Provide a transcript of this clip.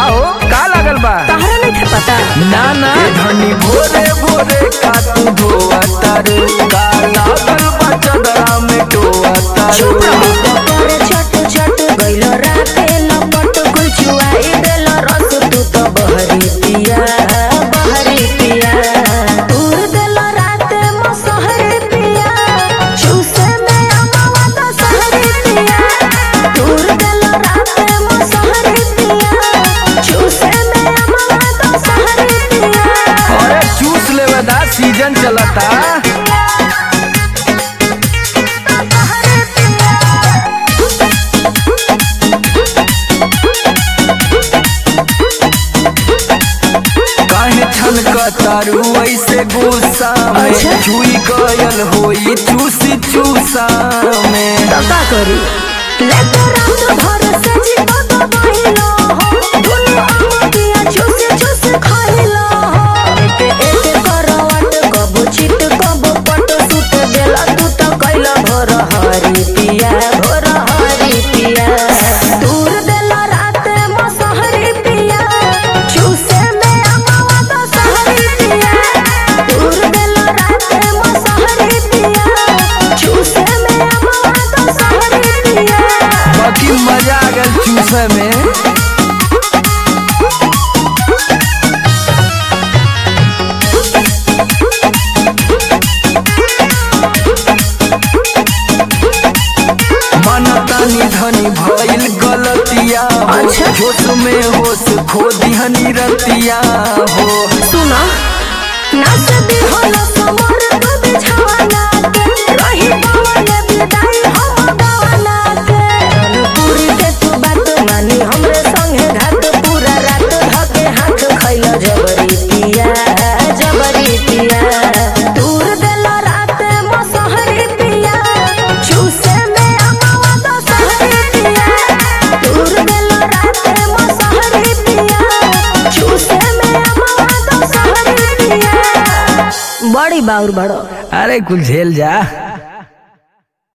हो का लागल बा तहरा नहीं था पता ना ना धनी भोरे भोरे का तू धोआ तारू का लागल बा चदरा में टोआ तारू चुप रहो करे छट छट गइलो राते लपट कुल चुआई देलो रस तू तो बहरी पिया बहरी पिया दूर देलो राते मसहरी पिया चूसे में अमावा तो सहरी पिया दूर देलो राते मसहरी पिया चूसे में अमावा तो सहरी पिया अरे चूस लेवे दा सीजन चलता सहरी पिया काहे छनका तारू ऐसे गुस्सा में अच्छा। छुई गयल होई चूसी चूसा में का करी लेके रात भर से जीवा दबाइलो हो दुनु अमकिया चूस चूस खाइलो हो एक एक करवट कबो चित कबो पट सुत देला तू तो कैला भोर हरी पिया भोर हरी पिया दूर देला रात मसहरी पिया चूसे में अमावा तो सहरी पिया दूर देला रात मसहरी पिया चूसे में अमावा तो सहरी पिया बाकी मजा आ गल चूसे में मनतानी धनी भइल गलतिया हो अच्छा। होश में होश खो दिहनी रतिया हो सुना नाच दी हो न समर तू बिछावाना के रही पवन विदाई हम गवाना के पूरी के तू बात मानी हमरे संगे घाट पूरा रात धके हाथ खैलो जबरी पिया जबरी पिया दूर देला रात मसहरी पिया चूसे में अमावा तो सहरी पिया दूर देला रात मसहरी पिया चूसे में अमावा तो सहरी पिया बड़ी बाउर बड़ो अरे कुल झेल जा